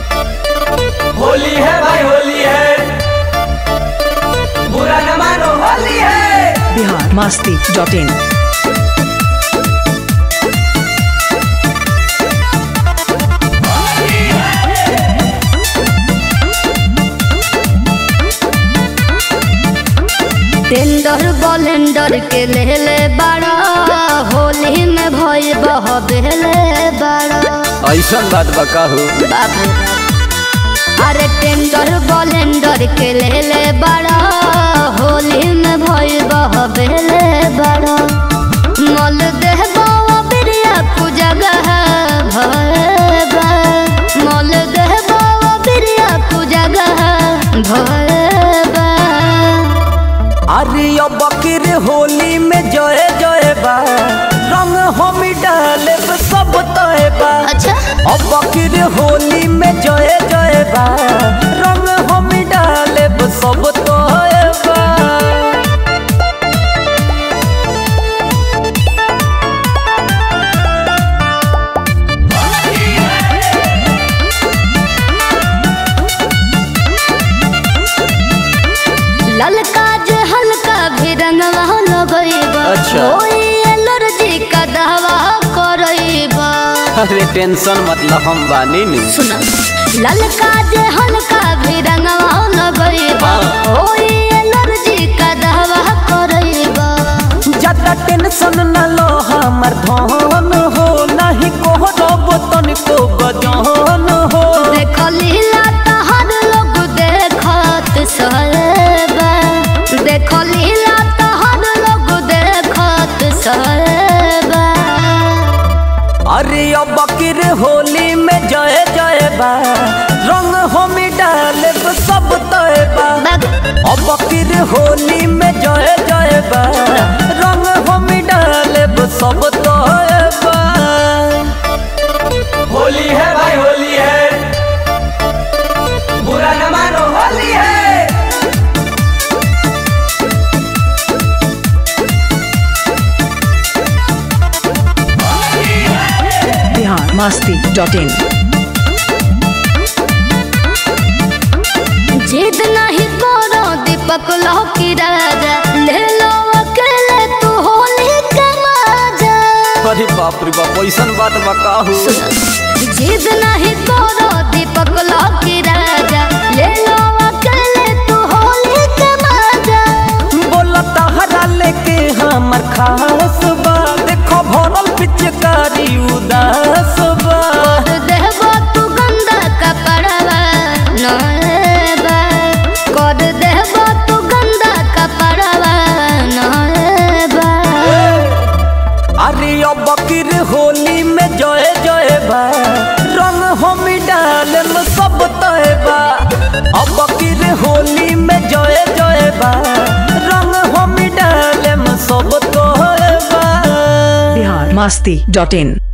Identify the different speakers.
Speaker 1: होली है भाई होली है बुरा न मानो होली है
Speaker 2: बिहार मस्ती डॉट इन
Speaker 3: टेंडर बलेंडर के लेले बड़ा होली में भई बह बेले बड़ा
Speaker 4: ऐसन बात बा कहू
Speaker 3: बाप रे बाप। अरे टेंडर बलेंडर के लेले बड़ा होली में भई बह बेले बड़ा मल देह बावा बिरिया कु जगह भय बा मल देह बावा बिरिया कु जगह भय बा
Speaker 1: अरे अब बकीर होली में जय जय बा रंग हम डाले सब तय बा
Speaker 3: अच्छा
Speaker 1: अब बकीर होली में जय जय बा रंग हम डाले सब तय बा
Speaker 3: ललका जे हल्का भी रंगवा लगइबा
Speaker 4: अच्छा।
Speaker 3: होई एलर्जी का दवा करइबा
Speaker 4: अरे टेंशन मतलब हम बानी नी
Speaker 3: सुना ललका जे हल्का भी रंगवा लगइबा होई एलर्जी का दवा करइबा
Speaker 1: ज्यादा टेंशन न लो हमर धन हो नहीं को रब तनिको गजन हो
Speaker 3: देख लीला तहर लोग देखत सहबा देख लीला तहर लोग देखत सहबा
Speaker 1: अरे अब बकीर होली में जय जय बा रंग हम डाले सब तय बा अब बकीर होली में जय जय बा रंग हम डाले सब तय बा होली है भाई होली है बुरा न मानो होली है
Speaker 2: बिहार मस्ती डॉट इन
Speaker 3: जिद नहीं करो दीपक लौकी राजा ले लो अकेले तू होली के मजा
Speaker 4: अरे बाप रे बाप ऐसन बात बा कहू
Speaker 3: जिद नहीं करो दीपक लौकी राजा ले लो अकेले तू होली के मजा
Speaker 1: बोला तहरा लेके हमर खास बा देखो भरल पिचकारी उदास बा
Speaker 3: कर देबो तू गंदा कपड़वा नएबा कर देबो तू गंदा कपड़वा नएबा
Speaker 1: अरे अब बकीर होली में जय जय बा रंग हम डालम सब तय बा अब बकीर होली में जय जय बा रंग हम डालम सब तय बा
Speaker 2: बिहार मस्ती डॉट इन